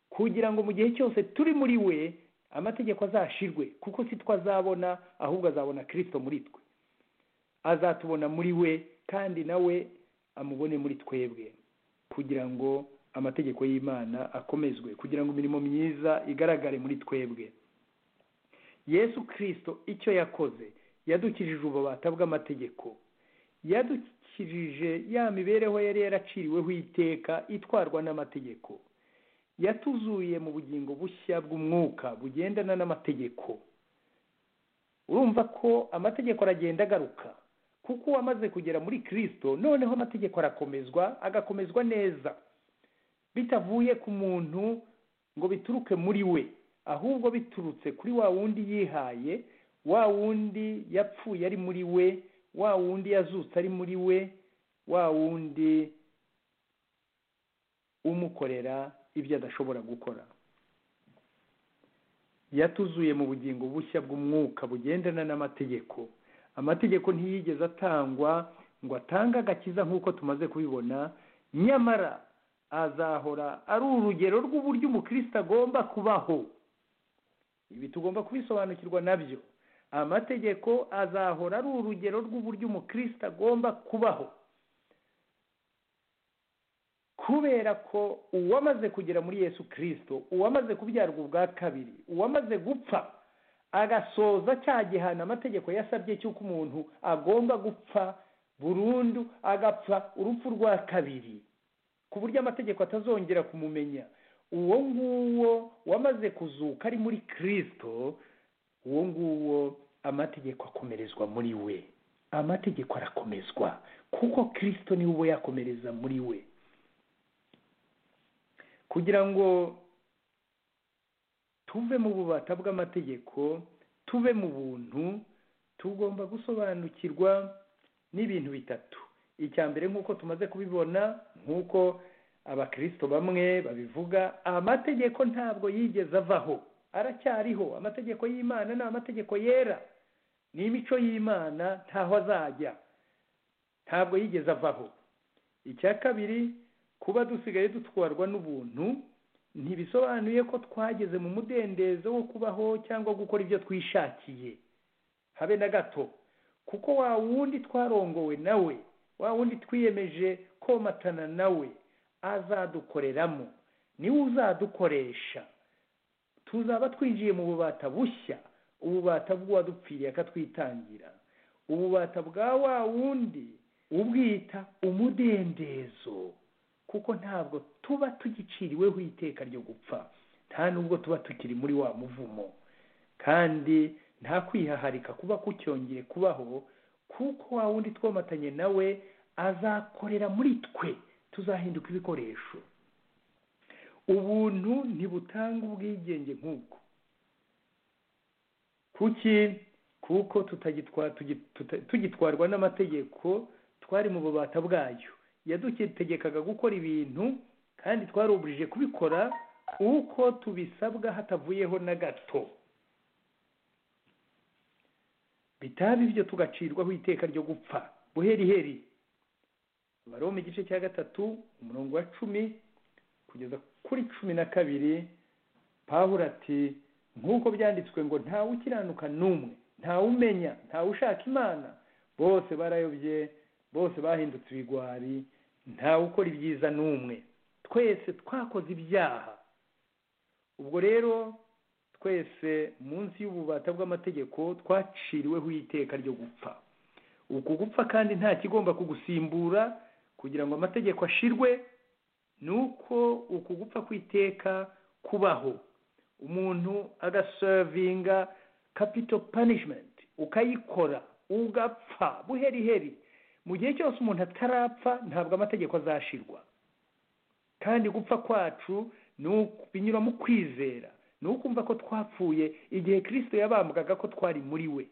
kugira ngo mu gihe cyose turi muri we amategeko azashirwe kuko si twe azabona ahubwo azabona kirisito muri twe azatubona muri we kandi nawe amubone muri twebwe kugira ngo amategeko y'imana akomezwe kugira ngo imirimo myiza igaragare muri twebwe yesu kirisito icyo yakoze yadukijije ububata bw'amategeko yadukijije ya mibereho yari yaraciriweho iteka itwarwa n'amategeko yatuzuye mu bugingo bushya bw'umwuka bugendana n'amategeko urumva ko amategeko aragenda agaruka kuko uwamaze kugera muri kirisito noneho amategeko arakomezwa agakomezwa neza bitavuye ku muntu ngo bituruke muri we ahubwo biturutse kuri wa wundi yihaye wa wundi yapfuye ari muri we wa wundi yazutse ari muri we wa wundi umukorera ibyo adashobora gukora yatuzuye mu bugingo bushya bw'umwuka bugendana n'amategeko amategeko ntiyigeze atangwa ngo atange agakiza nk'uko tumaze kubibona nyamara azahora ari urugero rw'uburyo umukristo agomba kubaho ibi tugomba kubisobanukirwa nabyo amategeko azahora ari urugero rw'uburyo umukristo agomba kubaho kubera ko uwamaze kugera muri yesu kirisito uwamaze kubyarwa ubwa kabiri uwamaze gupfa agasoza cya gihano amategeko yasabye cy'uko umuntu agomba gupfa burundu agapfa urupfu rwa kabiri ku buryo amategeko atazongera kumumenya uwo nguwo wamaze kuzuka ari muri kirisito uwo nguwo amategeko akomerezwa muri we amategeko arakomezwa kuko kirisito niwe uba yakomereza muri we kugira ngo tuve mu bubata bw'amategeko tuve mu buntu tugomba gusobanukirwa n'ibintu bitatu icya mbere nk'uko tumaze kubibona nk'uko abakirisito bamwe babivuga amategeko ntabwo yigeze avaho aracyariho amategeko y'imana ni amategeko yera ni imico y'imana ntaho azajya ntabwo yigeze avaho icya kabiri kuba dusigaye dutwarwa n'ubuntu ntibisobanuye ko twageze mu mudendezo wo kubaho cyangwa gukora ibyo twishakiye habe na gato kuko wa wundi twarongowe nawe wa wundi twiyemeje komatana nawe azadukoreramo niwe uzadukoresha tuzaba twinjiye mu bubata bushya ububata bw'uwadupfiriye akatwitangira ububata bwa wa wundi ubwita umudendezo kuko ntabwo tuba tugiciriweho iteka ryo gupfa nta nubwo tuba tukiri muri wa muvumo kandi nta kwihaharika kuba kucyongeye kubaho kuko wa wundi twomatanye nawe azakorera muri twe tuzahinduka ibikoresho ubuntu ntibutanga ubwigenge nk'ubwo kuki kuko tugitwarwa n'amategeko twari mu bubata bwayo yadutegekaga gukora ibintu kandi twarubujije kubikora uko tubisabwa hatavuyeho na gato bitaba ibyo tugacirwaho iteka ryo gupfa buheriheri baroma igice cya gatatu umurongo wa cumi kugeza kuri cumi na kabiri pahura ati nk'uko byanditswe ngo ntawe ukiranuka n'umwe ntawe umenya ntawe ushaka imana bose barayobye bose bahindutse ibigwari ntawe ukora ibyiza n'umwe twese twakoze ibyaha ubwo rero twese munsi y'ububata bw'amategeko twaciriweho iteka ryo gupfa uku gupfa kandi nta kigomba kugusimbura kugira ngo amategeko ashirwe ni uko uku gupfa kw'iteka kubaho umuntu agaservinga kapito panishimenti ukayikora ugapfa buheriheri mu gihe cyose umuntu atarapfa ntabwo amategeko azashirwa kandi gupfa kwacu binyura mu kwizera ni ukumva ko twapfuye igihe kirisito yabambwaga ko twari muri we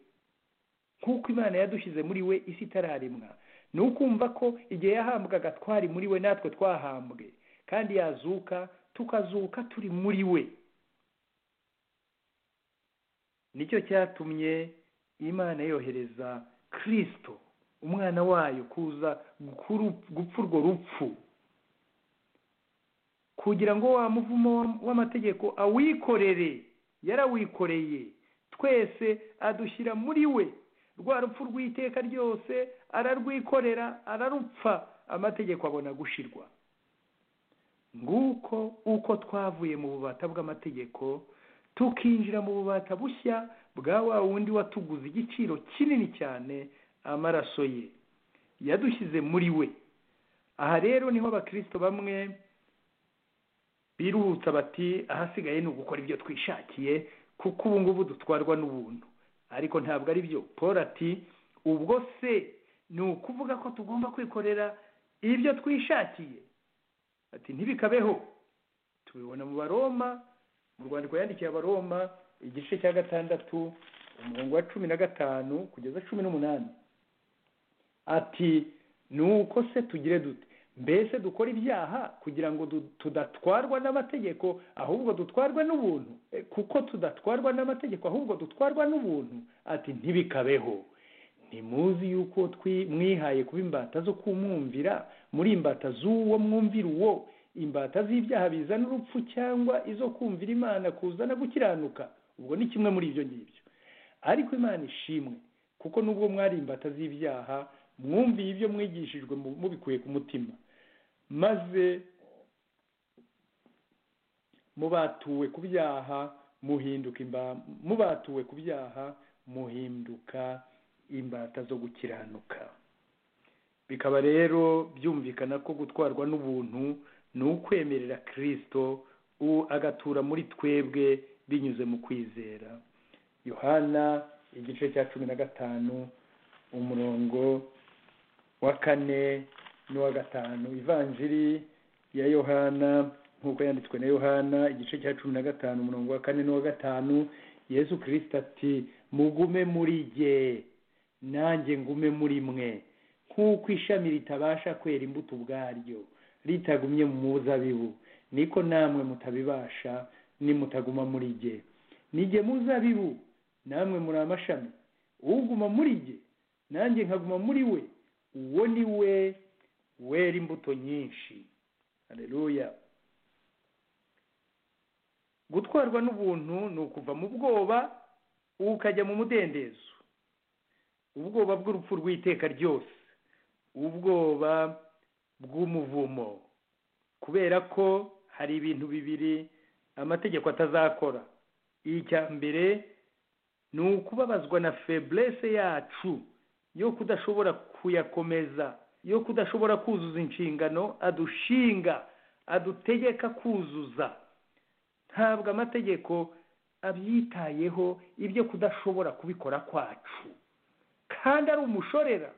nk'uko imana yadushyize muri we isi itararemwa ni ukumva ko igihe yahambwaga twari muri we natwe twahambwe kandi yazuka tukazuka turi muri we nicyo cyatumye imana yohereza kirisito umwana wayo kuza gupfa urwo rupfu kugira ngo wa muvumo w'amategeko awikorere yarawikoreye twese adushyira muri we rwa rupfu rw'iteka ryose ararwikorera ararupfa amategeko abona gushirwa nguko uko twavuye mu bubata bw'amategeko tukinjira mu bubata bushya bwa wa wundi watuguze igiciro kinini cyane amaraso ye yadushyize muri we aha rero niho abakirisito bamwe biruhutsa bati ahasigaye ni ugukora ibyo twishakiye kuko ubu ngubu dutwarwa n'ubuntu ariko ntabwo ari byo paul ati ubwo se ni ukuvuga ko tugomba kwikorera ibyo twishakiye ati ntibikabeho tubibona mu baroma mu rwandiko yandikiye abaroma igice cya gatandatu umurongo wa cumi na gatanu kugeza cumi n'umunani ati ni uko se tugire dute mbese dukora ibyaha kugira ngo tudatwarwa n'amategeko ahubwo dutwarwa n'ubuntu kuko tudatwarwa n'amategeko ahubwo dutwarwa n'ubuntu ati ntibikabeho ntimuzi yuko mwihaye kuba imbata zo kumwumvira muri imbata z'uwo mwumvira uwo imbata z'ibyaha bizana urupfu cyangwa izo kumvira imana kuzana gukiranuka ubwo ni kimwe muri ibyo ngibyo ariko imana ishimwe kuko nubwo mwari imbata z'ibyaha mwumviye ibyo mwigishijwe mubikuye ku mutima maze mubatuwe ku byaha muhinduka mubatuwe ku byaha muhinduka imbata zo gukiranuka bikaba rero byumvikana ko gutwarwa n'ubuntu ni ukwemerera kirisito agatura muri twebwe binyuze mu kwizera yohana igice cya cumi na gatanu umurongo wa kane n'uwa gatanu ivanjiri ya yohana nk'uko yanditswe na yohana igice cya cumi na gatanu umurongo wa kane n'uwa gatanu yesu kirisita ati mugume muri jye nanjye ngume muri mwe nk'uko ishami ritabasha kwera imbuto ubwaryo ritagumye mu muzabibu niko namwe mutabibasha nimutaguma muri jye ni jye muzabibu namwe muri amashami uguma muri jye nanjye nkaguma muri we uwo ni we wera imbuto nyinshi hareruya gutwarwa n'ubuntu ni ukuva mu bwoba ukajya mu mudendezo ubwoba bw'urupfu rw'iteka ryose ubwoba bw'umuvumo kubera ko hari ibintu bibiri amategeko atazakora icya mbere ni ukubabazwa na feburese yacu yo kudashobora kuyakomeza yo kudashobora kuzuza inshingano adushinga adutegeka kuzuza ntabwo amategeko abyitayeho ibyo kudashobora kubikora kwacu kandi ari umushorera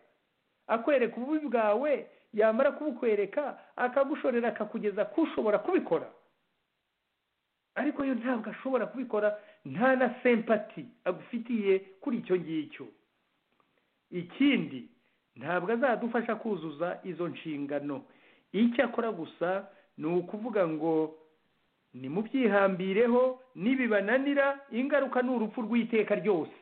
akwereka ububi bwawe yamara kubukwereka akagushorera akakugeza kushobora kubikora ariko yo ntabwo ashobora kubikora nta na sempati agufitiye kuri icyo ngicyo ikindi ntabwo azadufasha kuzuza izo nshingano icyo akora gusa ni ukuvuga ngo nimubyihambireho nibibananira ingaruka ni urupfu rw'iteka ryose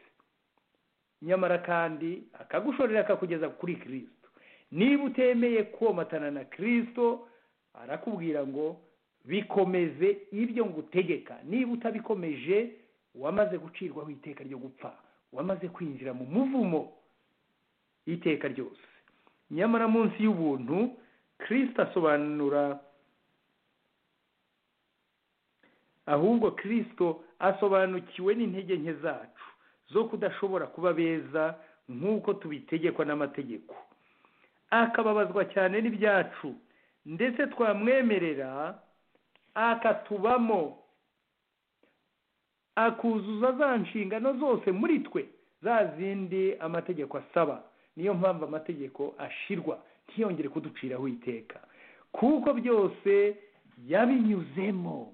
nyamara kandi akagushorera akakugeza kuri kirisito niba utemeye komatana na kirisito arakubwira ngo bikomeze ibyo ngutegeka niba utabikomeje wamaze gucirwaho iteka ryo gupfa wamaze kwinjira mu muvumo iteka ryose nyamara munsi y'ubuntu kirisito asobanura ahubwo kirisito asobanukiwe n'intege nke zacu zo kudashobora kuba beza nk'uko tubitegekwa n'amategeko akababazwa cyane n'ibyacu ndetse twamwemerera akatubamo akuzuza za nshingano zose muri twe za zindi amategeko asaba niyo mpamvu amategeko ashirwa ntiyongere kuduciraho iteka kuko byose yabinyuzemo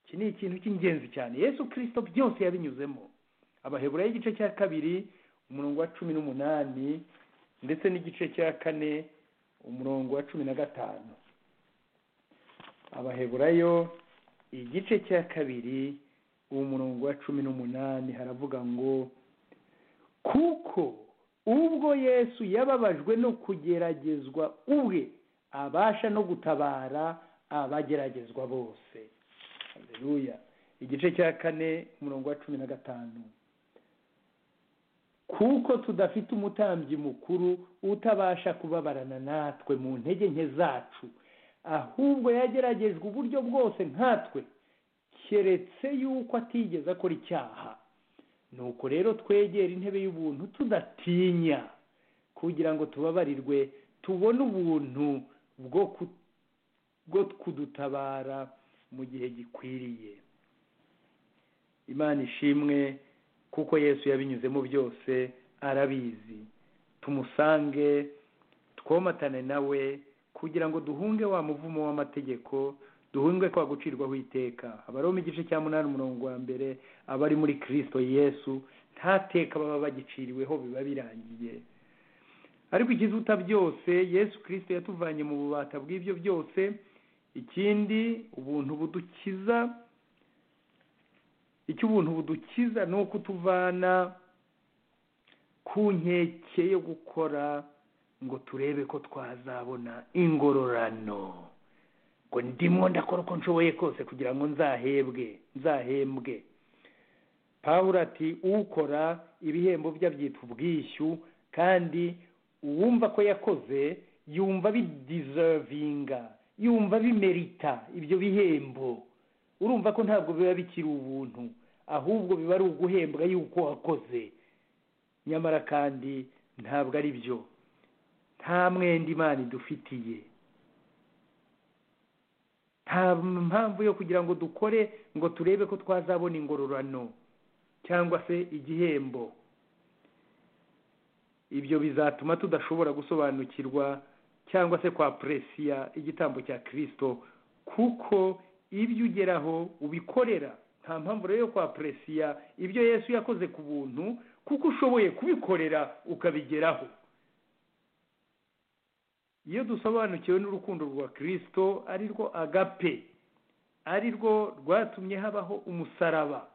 iki ni ikintu cy'ingenzi cyane yesu kirisito byose yabinyuzemo abaheburayo igice cya kabiri umurongo wa cumi n'umunani ndetse n'igice cya kane umurongo wa cumi na gatanu abaheburayo igice cya kabiri umurongo wa cumi n'umunani haravuga ngo kuko ubwo yesu yababajwe no kugeragezwa ubwe abasha no gutabara abageragezwa bose hareruya igice cya kane umurongo wa cumi na gatanu kuko tudafite umutambyi mukuru utabasha kubabarana natwe mu ntege nke zacu ahubwo yageragejwe uburyo bwose nkatwe keretse yuko atigeze akora icyaha nuko rero twegera intebe y'ubuntu tudatinya kugira ngo tubabarirwe tubone ubuntu bwo kudutabara mu gihe gikwiriye imana ishimwe kuko yesu yabinyuzemo byose arabizi tumusange twomatane nawe kugira ngo duhunge wa muvumo w'amategeko duhunge kwa gucirwaho iteka abaroma igice cya munani umurongo wa mbere abari muri kirisito yesu nta teka baba bagiciriweho biba birangiye ariko ikizuta byose yesu kirisito yatuvanye mu bubata bw'ibyo byose ikindi ubuntu budukiza icyo ubuntu budukiza ni uko utuvana ku nkeke yo gukora ngo turebe ko twazabona ingororano ngo ndimo ndakora uko nshoboye kose kugira ngo nzahebwe nzahembwe pawuro ati ukora ibihembo bye abyita ubwishyu kandi uwumva ko yakoze yumva bidizervinga yumva bimerita ibyo bihembo urumva ko ntabwo biba bikiri ubuntu ahubwo biba ari uguhembwa yuko wakoze nyamara kandi ntabwo ari byo nta mwenda imana idufitiye nta mpamvu yo kugira ngo dukore ngo turebe ko twazabona ingororano cyangwa se igihembo ibyo bizatuma tudashobora gusobanukirwa cyangwa se kwa puresiya igitambo cya kirisito kuko ibyo ugeraho ubikorera nta mpamvu rero yo kwapuresiya ibyo yesu yakoze ku buntu kuko ushoboye kubikorera ukabigeraho iyo dusobanukiwe n'urukundo rwa kirisito ari rwo agape ari rwo rwatumye habaho umusaraba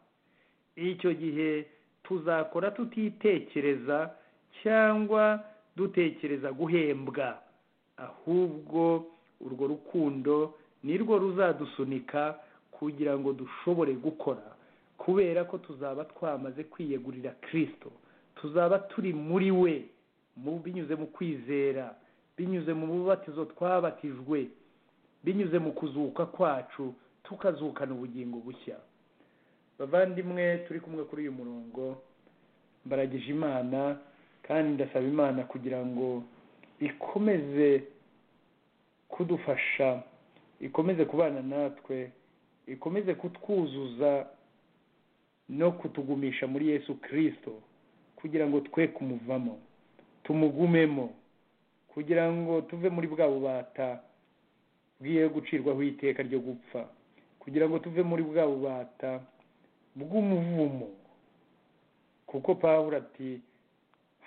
icyo gihe tuzakora tutitekereza cyangwa dutekereza guhembwa ahubwo urwo rukundo ni rwo ruzadusunika kugira ngo dushobore gukora kubera ko tuzaba twamaze kwiyegurira kirisito tuzaba turi muri we binyuze mu kwizera binyuze mu bubatizo twabatijwe binyuze mu kuzuka kwacu tukazukana ubugingo bushya bavandimwe turi kumwe kuri uyu murongo mbaragije imana kandi ndasaba imana kugira ngo ikomeze kudufasha ikomeze kubana natwe ikomeze kutwuzuza no kutugumisha muri yesu kirisito kugira ngo twe kumuvamo tumugumemo kugira ngo tuve muri bwa bubata bwiye gucirwaho iteka ryo gupfa kugira ngo tuve muri bwa bubata bw'umuvumo kuko pawuro ati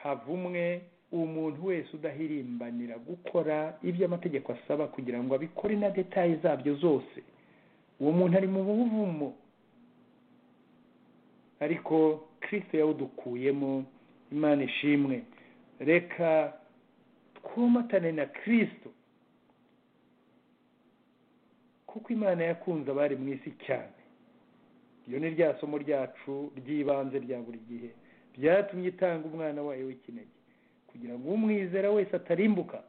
havumwe umuntu wese udahirimbanira gukora ibyo amategeko asaba kugira ngo abikore na detaye zabyo zose uwo muntu ari mu buvumo ariko kirisito yawudukuyemo imana ishimwe reka twomatane na kirisito kuko imana yakunze abari mu isi cyane iyo ni rya somo ryacu ry'ibanze rya buri gihe byatumye itanga umwana wayo w'ikinege kugira ngo umwizera wese atarimbuka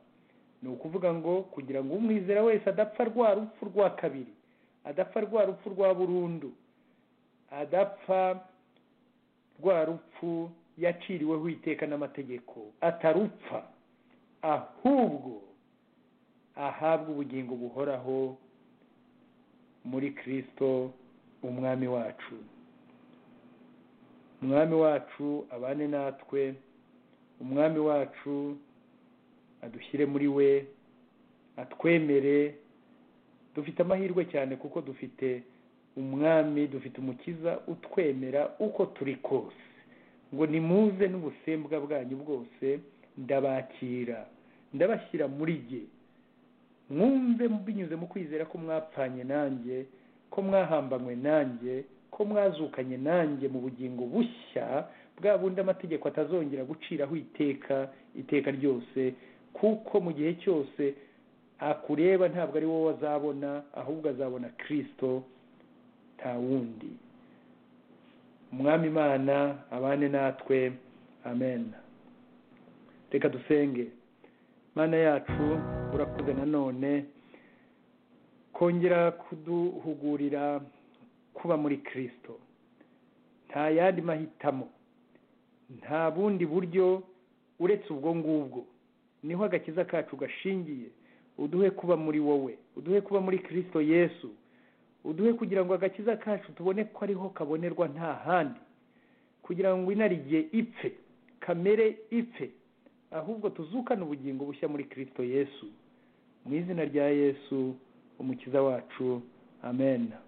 ni ukuvuga ngo kugira ngo umwizera wese adapfa rwa rupfu rwa kabiri adapfa rwa rupfu rwa burundu adapfa rwa rupfu yaciriweho iteka n'amategeko atarupfa ahubwo ahabwa ubugingo buhoraho muri kirisito umwami wacu umwami wacu abane natwe umwami wacu adushyire muri we atwemere dufite amahirwe cyane kuko dufite umwami dufite umukiza utwemera uko turi kose ngo nimuze n'ubusembwa bwanyu bwose ndabakira ndabashyira muri jye mwumve binyuze mu kwizera ko mwapfanye nanjye ko mwahambanywe nanjye ko mwazukanye nanjye mu bugingo bushya bwa bundi amategeko atazongera guciraho iteka iteka ryose kuko mu gihe cyose akureba ntabwo ari wowe azabona ahubwo azabona kirisito nta wundi umwami imana abane natwe amen reka dusenge mana yacu urakuze nanone kongera kuduhugurira kuba muri kirisito nta yandi mahitamo nta bundi buryo uretse ubwo ngubwo niho agakiza kacu gashingiye uduhe kuba muri wowe uduhe kuba muri kirisito yesu uduhe kugira ngo agakiza kacu tubone ko ariho kabonerwa nta handi kugira ngo inarigiye ipfe kamere ipfe ahubwo tuzukane ubugingo bushya muri kirisito yesu mu izina rya yesu umukiza wacu amen